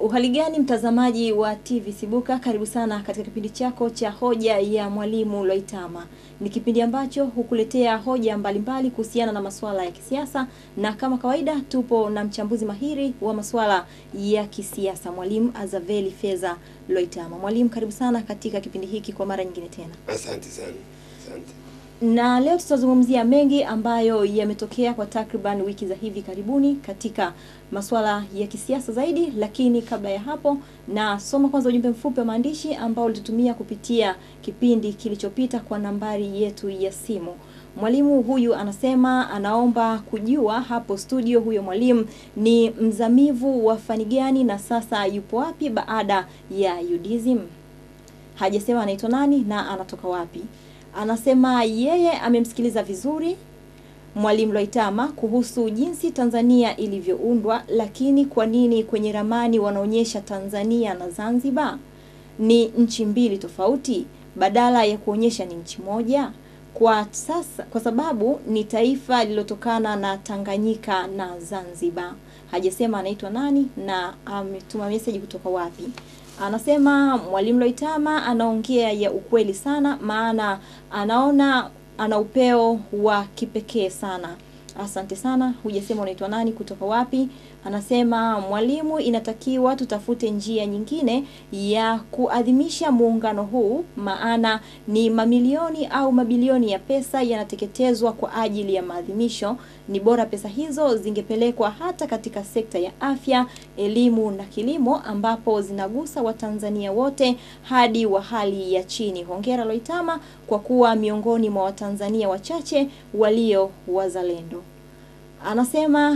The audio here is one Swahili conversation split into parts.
Uhali gani mtazamaji wa TV Sibuka, karibu sana katika kipindi chako cha hoja ya mwalimu Lwaitama. Ni kipindi ambacho hukuletea hoja mbalimbali kuhusiana na masuala ya kisiasa, na kama kawaida tupo na mchambuzi mahiri wa masuala ya kisiasa, mwalimu Azaveli Feza Lwaitama. Mwalimu, karibu sana katika kipindi hiki kwa mara nyingine tena. Asante sana, asante. Na leo tutazungumzia mengi ambayo yametokea kwa takriban wiki za hivi karibuni katika masuala ya kisiasa zaidi, lakini kabla ya hapo, na soma kwanza ujumbe mfupi wa maandishi ambao ulitutumia kupitia kipindi kilichopita kwa nambari yetu ya simu. Mwalimu huyu anasema anaomba kujua hapo studio, huyo mwalimu ni mzamivu wa fani gani na sasa yupo wapi baada ya UDSM. Hajasema anaitwa nani na anatoka wapi. Anasema yeye amemsikiliza vizuri Mwalimu Lwaitama kuhusu jinsi Tanzania ilivyoundwa, lakini kwa nini kwenye ramani wanaonyesha Tanzania na Zanzibar ni nchi mbili tofauti badala ya kuonyesha ni nchi moja? Kwa sasa, kwa sababu ni taifa lililotokana na Tanganyika na Zanzibar. Hajasema anaitwa nani na ametuma message kutoka wapi. Anasema Mwalimu Lwaitama anaongea ya ukweli sana, maana anaona ana upeo wa kipekee sana. Asante sana. Hujasema unaitwa nani, kutoka wapi? Anasema mwalimu, inatakiwa tutafute njia nyingine ya kuadhimisha muungano huu, maana ni mamilioni au mabilioni ya pesa yanateketezwa kwa ajili ya maadhimisho. Ni bora pesa hizo zingepelekwa hata katika sekta ya afya, elimu na kilimo, ambapo zinagusa Watanzania wote hadi wa hali ya chini. Hongera Lwaitama kwa kuwa miongoni mwa Watanzania wachache walio wazalendo. Anasema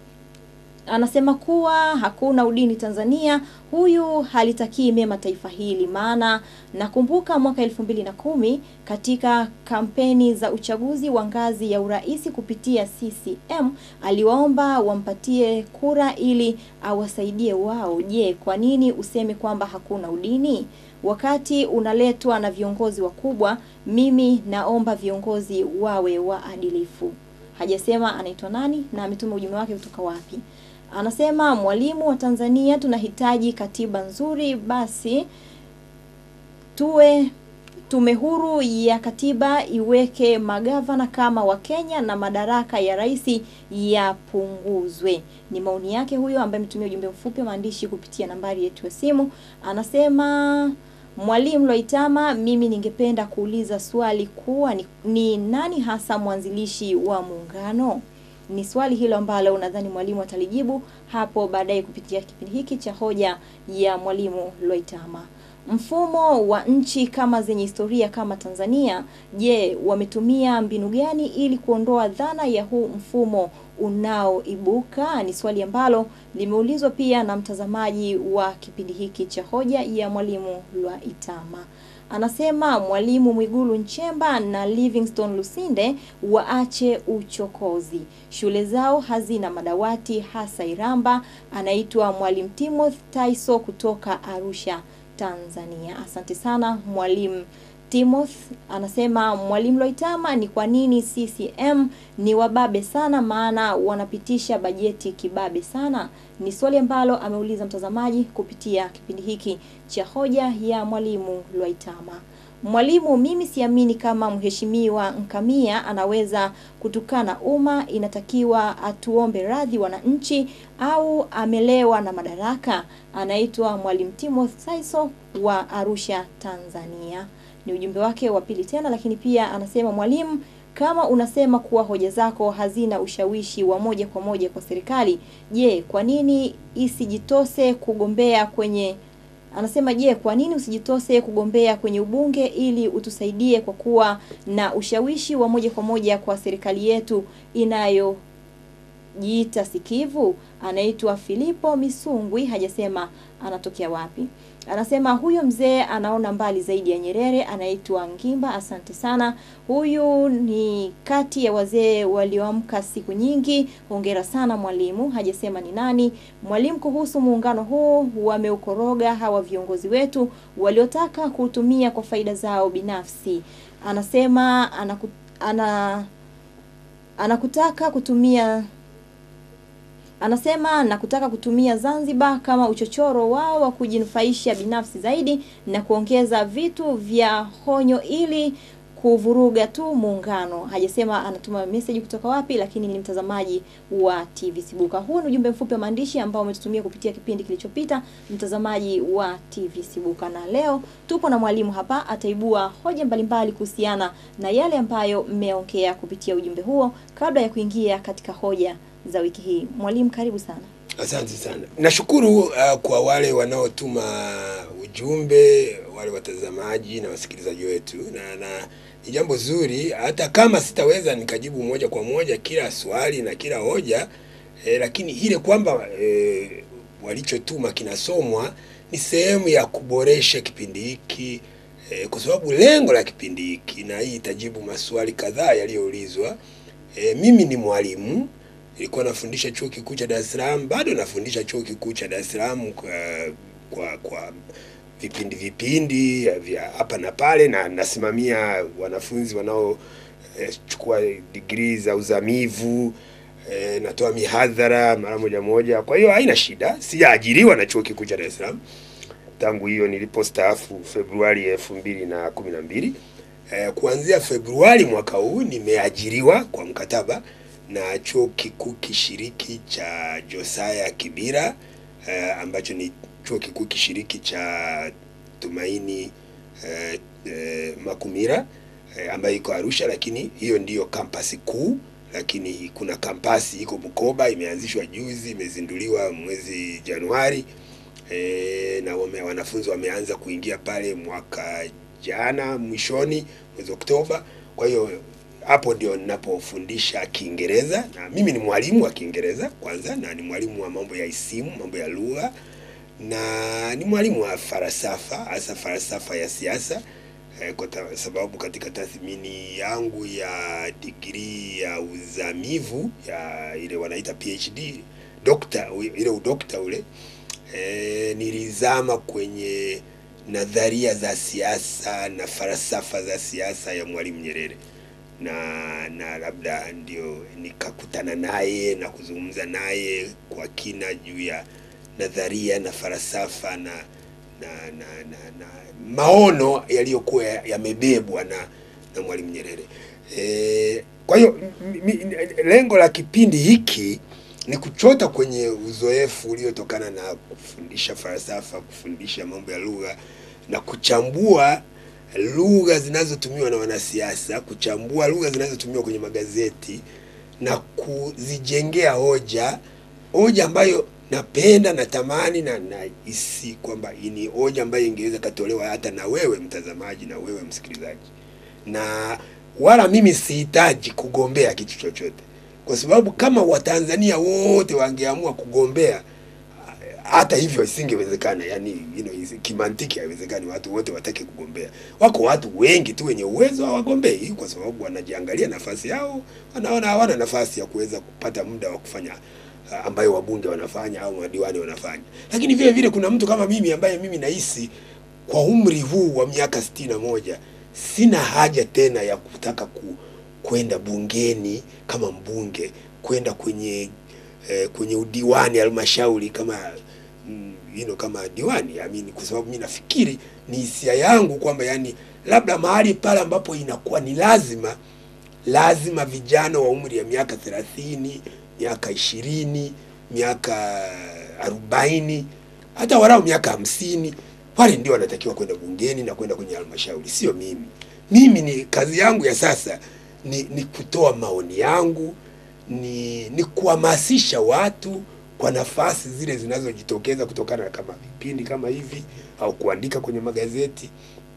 anasema kuwa hakuna udini Tanzania. Huyu halitakii mema taifa hili, maana nakumbuka mwaka elfu mbili na kumi katika kampeni za uchaguzi wa ngazi ya urais kupitia CCM aliwaomba wampatie kura ili awasaidie wao. Je, kwa nini useme kwamba hakuna udini wakati unaletwa na viongozi wakubwa? Mimi naomba viongozi wawe waadilifu. Hajasema anaitwa nani na ametuma ujumbe wake kutoka wapi. Anasema mwalimu wa Tanzania, tunahitaji katiba nzuri, basi tuwe tume huru ya katiba iweke magavana kama wa Kenya na madaraka ya rais yapunguzwe. Ni maoni yake huyo ambaye ametumia ujumbe mfupi wa maandishi kupitia nambari yetu ya simu. Anasema Mwalimu Lwaitama, mimi ningependa kuuliza swali kuwa ni, ni nani hasa mwanzilishi wa muungano? Ni swali hilo ambalo unadhani mwalimu atalijibu hapo baadaye kupitia kipindi hiki cha hoja ya mwalimu Lwaitama. Mfumo wa nchi kama zenye historia kama Tanzania, je, wametumia mbinu gani ili kuondoa dhana ya huu mfumo unaoibuka? Ni swali ambalo limeulizwa pia na mtazamaji wa kipindi hiki cha hoja ya mwalimu Lwaitama. Anasema Mwalimu Mwigulu Nchemba na Livingstone Lusinde waache uchokozi, shule zao hazina madawati, hasa Iramba. Anaitwa Mwalimu Timothy Taiso kutoka Arusha, Tanzania. Asante sana Mwalimu Timothy. Anasema Mwalimu Lwaitama, ni kwa nini CCM ni wababe sana, maana wanapitisha bajeti kibabe sana? Ni swali ambalo ameuliza mtazamaji kupitia kipindi hiki cha hoja ya mwalimu Lwaitama. Mwalimu, mimi siamini kama mheshimiwa Nkamia anaweza kutukana umma. Inatakiwa atuombe radhi wananchi, au amelewa na madaraka. Anaitwa Mwalimu Timothy Saiso wa Arusha, Tanzania. Ni ujumbe wake wa pili tena, lakini pia anasema mwalimu kama unasema kuwa hoja zako hazina ushawishi wa moja kwa moja kwa serikali, je, kwa nini isijitose kugombea kwenye anasema je, kwa nini usijitose kugombea kwenye ubunge ili utusaidie kwa kuwa na ushawishi wa moja kwa moja kwa serikali yetu inayojiita sikivu? Anaitwa Filipo Misungwi, hajasema anatokea wapi. Anasema huyo mzee anaona mbali zaidi ya Nyerere. Anaitwa Ngimba, asante sana. Huyu ni kati ya wazee walioamka siku nyingi. Hongera sana mwalimu. Hajasema ni nani. Mwalimu, kuhusu muungano huu, wameukoroga hawa viongozi wetu waliotaka kuutumia kwa faida zao binafsi. Anasema anaku, ana, anakutaka kutumia Anasema na kutaka kutumia Zanzibar kama uchochoro wao wa kujinufaisha binafsi zaidi na kuongeza vitu vya honyo ili kuvuruga tu muungano. Hajasema anatuma message kutoka wapi, lakini ni mtazamaji wa TV Sibuka. Huu ni ujumbe mfupi wa maandishi ambao umetutumia kupitia kipindi kilichopita, mtazamaji wa TV Sibuka, na leo tupo na mwalimu hapa, ataibua hoja mbalimbali kuhusiana na yale ambayo mmeongea kupitia ujumbe huo, kabla ya kuingia katika hoja za wiki hii. Mwalimu, karibu sana. Asante sana. Nashukuru uh, kwa wale wanaotuma ujumbe, wale watazamaji na wasikilizaji wetu, na na ni jambo zuri, hata kama sitaweza nikajibu moja kwa moja kila swali na kila hoja eh, lakini ile kwamba eh, walichotuma kinasomwa ni sehemu ya kuboresha kipindi hiki eh, kwa sababu lengo la kipindi hiki, na hii itajibu maswali kadhaa yaliyoulizwa. Eh, mimi ni mwalimu nilikuwa nafundisha chuo kikuu cha Dar es Salaam, bado nafundisha chuo kikuu cha Dar es Salaam kwa, kwa kwa vipindi vipindi vya hapa na pale, na nasimamia wanafunzi wanaochukua eh, digrii za uzamivu eh, natoa mihadhara mara moja moja. Kwa hiyo haina shida, sijaajiriwa na chuo kikuu cha Dar es Salaam tangu hiyo nilipostaafu Februari elfu mbili na kumi na mbili. Eh, kuanzia Februari mwaka huu nimeajiriwa kwa mkataba na chuo kikuu kishiriki cha Josaya Kibira eh, ambacho ni chuo kikuu kishiriki cha Tumaini eh, eh, Makumira eh, ambayo iko Arusha, lakini hiyo ndiyo kampasi kuu, lakini kuna kampasi iko Bukoba, imeanzishwa juzi, imezinduliwa mwezi Januari eh, na wame, wanafunzi wameanza kuingia pale mwaka jana mwishoni mwezi Oktoba. Kwa hiyo hapo ndio ninapofundisha Kiingereza na mimi ni mwalimu wa Kiingereza kwanza, na ni mwalimu wa mambo ya isimu, mambo ya lugha, na ni mwalimu wa falsafa, hasa falsafa ya siasa eh, kwa ta- sababu katika tathmini yangu ya digrii ya uzamivu ya ile wanaita PhD dokta, ile udokta ule eh, nilizama kwenye nadharia za siasa na falsafa za siasa ya Mwalimu Nyerere na na labda ndio nikakutana naye na kuzungumza naye kwa kina juu ya nadharia na falsafa na na, na, na, na maono yaliyokuwa yamebebwa na na Mwalimu Nyerere. E, kwa hiyo m- m- lengo la kipindi hiki ni kuchota kwenye uzoefu uliotokana na kufundisha falsafa, kufundisha mambo ya lugha na kuchambua lugha zinazotumiwa na wanasiasa, kuchambua lugha zinazotumiwa kwenye magazeti na kuzijengea hoja, hoja ambayo napenda natamani na nahisi kwamba ni hoja ambayo ingeweza katolewa hata na wewe mtazamaji na wewe msikilizaji, na wala mimi sihitaji kugombea kitu chochote, kwa sababu kama Watanzania wote wangeamua kugombea hata hivyo isingewezekana, yani you know, isi- kimantiki haiwezekani watu wote watake kugombea. Wako watu wengi tu wenye uwezo hawagombei, kwa sababu wanajiangalia nafasi yao, wanaona hawana nafasi ya kuweza kupata muda wa kufanya ah, ambayo wabunge wanafanya au madiwani wanafanya. Lakini vile vile kuna mtu kama mimi ambaye mimi nahisi kwa umri huu wa miaka sitini na moja sina haja tena ya kutaka ku, kwenda bungeni kama mbunge, kwenda kwenye eh, kwenye udiwani halmashauri kama mm, you know, kama diwani I mean, kwa sababu mimi nafikiri ni hisia yangu kwamba yani labda mahali pale ambapo inakuwa ni lazima lazima vijana wa umri ya miaka thelathini miaka ishirini miaka arobaini hata walau miaka hamsini wale ndio wanatakiwa kwenda bungeni na kwenda kwenye halmashauri, sio mimi. Mimi ni kazi yangu ya sasa ni, ni kutoa maoni yangu ni, ni kuhamasisha watu kwa nafasi zile zinazojitokeza kutokana na kama vipindi kama hivi au kuandika kwenye magazeti,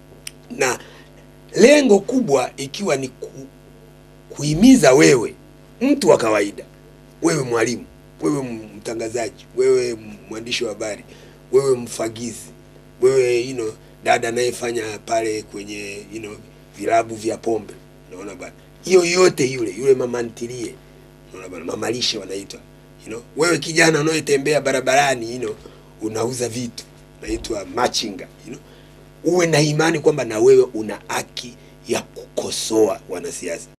na lengo kubwa ikiwa ni ku, kuhimiza wewe mtu wa kawaida, wewe mwalimu, wewe mtangazaji, wewe mwandishi wa habari, wewe mfagizi, wewe you know, dada anayefanya pale kwenye you know, vilabu vya pombe, unaona bana, hiyo yote yule yule mama ntilie, unaona bana, mama lishe wanaitwa you know, wewe kijana unayetembea barabarani you know, unauza vitu naitwa machinga you know, uwe na imani kwamba na wewe una haki ya kukosoa wanasiasa.